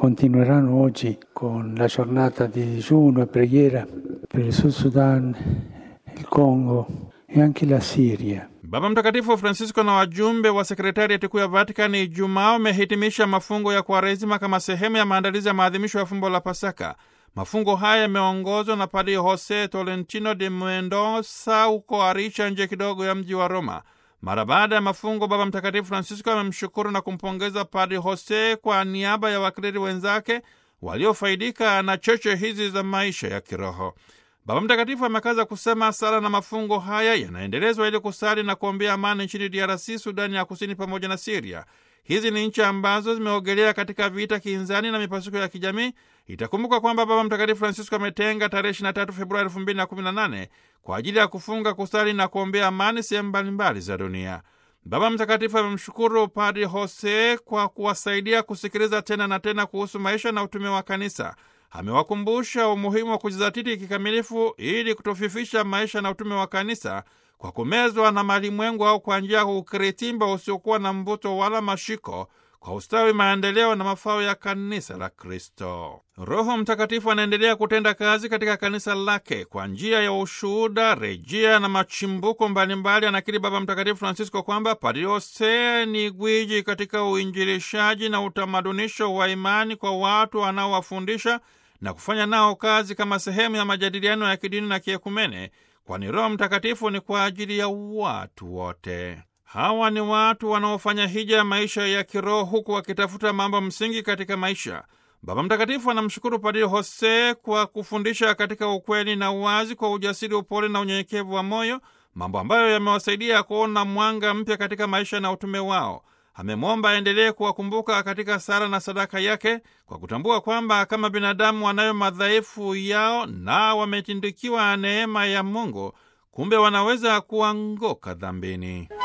continueranno oggi con la giornata di digiuno e preghiera per il Sud Sudan, il Congo e anche la Siria. Baba Mtakatifu Francisco na wajumbe wa sekretariati kuu ya Vatikani Ijumaa wamehitimisha mafungo ya Kwaresima kama sehemu ya maandalizi ya maadhimisho ya fumbo la Pasaka. Mafungo haya yameongozwa na Padri Jose Tolentino de Mendoza huko Aricha, nje kidogo ya mji wa Roma. Mara baada ya mafungo, Baba Mtakatifu Francisco amemshukuru na kumpongeza Padri Jose kwa niaba ya wakleri wenzake waliofaidika na cheche hizi za maisha ya kiroho. Baba Mtakatifu amekaza kusema sala na mafungo haya yanaendelezwa ili kusali na kuombea amani nchini DRC, Sudani ya Kusini pamoja na Siria. Hizi ni nchi ambazo zimeogelea katika vita kinzani na mipasuko ya kijamii. Itakumbuka kwamba Baba Mtakatifu Francisco ametenga tarehe 23 Februari 2018 kwa ajili ya kufunga, kusali na kuombea amani sehemu mbalimbali za dunia. Baba Mtakatifu amemshukuru Padri Jose kwa kuwasaidia kusikiliza tena na tena kuhusu maisha na utume wa kanisa. Amewakumbusha umuhimu wa kujizatiti kikamilifu ili kutofifisha maisha na utume wa kanisa kwa kumezwa na malimwengu au kwa njia ya ukiritimba usiokuwa na mvuto wala mashiko kwa ustawi, maendeleo na mafao ya kanisa la Kristo. Roho Mtakatifu anaendelea kutenda kazi katika kanisa lake kwa njia ya ushuhuda, rejea na machimbuko mbalimbali. Anakiri Baba Mtakatifu Francisco kwamba Padre Jose ni gwiji katika uinjilishaji na utamadunisho wa imani kwa watu anaowafundisha na kufanya nao kazi kama sehemu ya majadiliano ya kidini na kiekumene, kwani Roho Mtakatifu ni kwa ajili ya watu wote. Hawa ni watu wanaofanya hija ya maisha ya kiroho huku wakitafuta mambo msingi katika maisha. Baba Mtakatifu anamshukuru Padri Jose kwa kufundisha katika ukweli na uwazi, kwa ujasiri, upole na unyenyekevu wa moyo, mambo ambayo yamewasaidia kuona mwanga mpya katika maisha na utume wao. Amemwomba aendelee kuwakumbuka katika sala na sadaka yake, kwa kutambua kwamba kama binadamu wanayo madhaifu yao na wametindikiwa neema ya Mungu, kumbe wanaweza kuanguka dhambini.